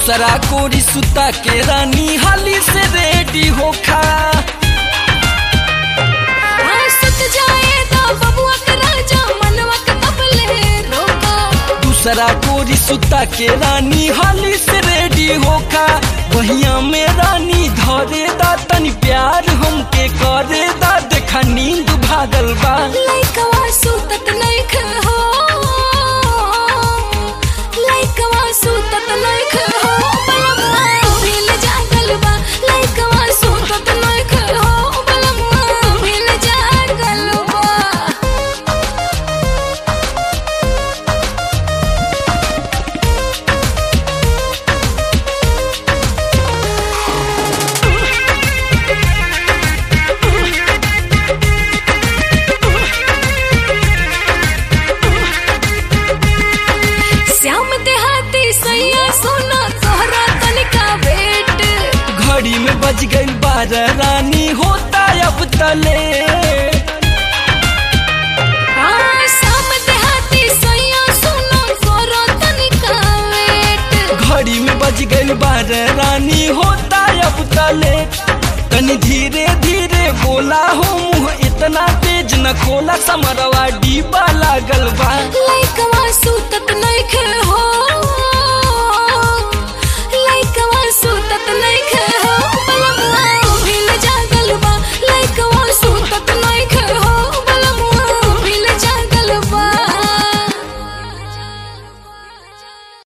दूसरा कोरी सुता के रानी हाली से रेडी होखा हाँ, सुत जाए तो बबुआ के राजा मनवा के कबले रोका दूसरा कोरी सुता के रानी हाली से रेडी होखा वहिया में रानी धरे दा तनी प्यार हमके करे दा देखा नींद भागल बा लइकवा सुतत नइख हो लइकवा सुतत नइख हो बलम्मा भील जागल बा लइकवा सुतत नइख हो बलम्मा भील जागल बा श्याम देहाती सैया सोना तोहरा तनिका भेट घड़ी में बज गई बारह रानी होता अब तले हाँ, श्याम देहाती सैया सोना तोहरा तनिका भेट घड़ी में बज गई बारह रानी होता अब तले तनी धीरे धीरे बोला हो मुंह इतना तेज न खोला समरवा डीबा लागल बा लइकवा सुतत नइखे हो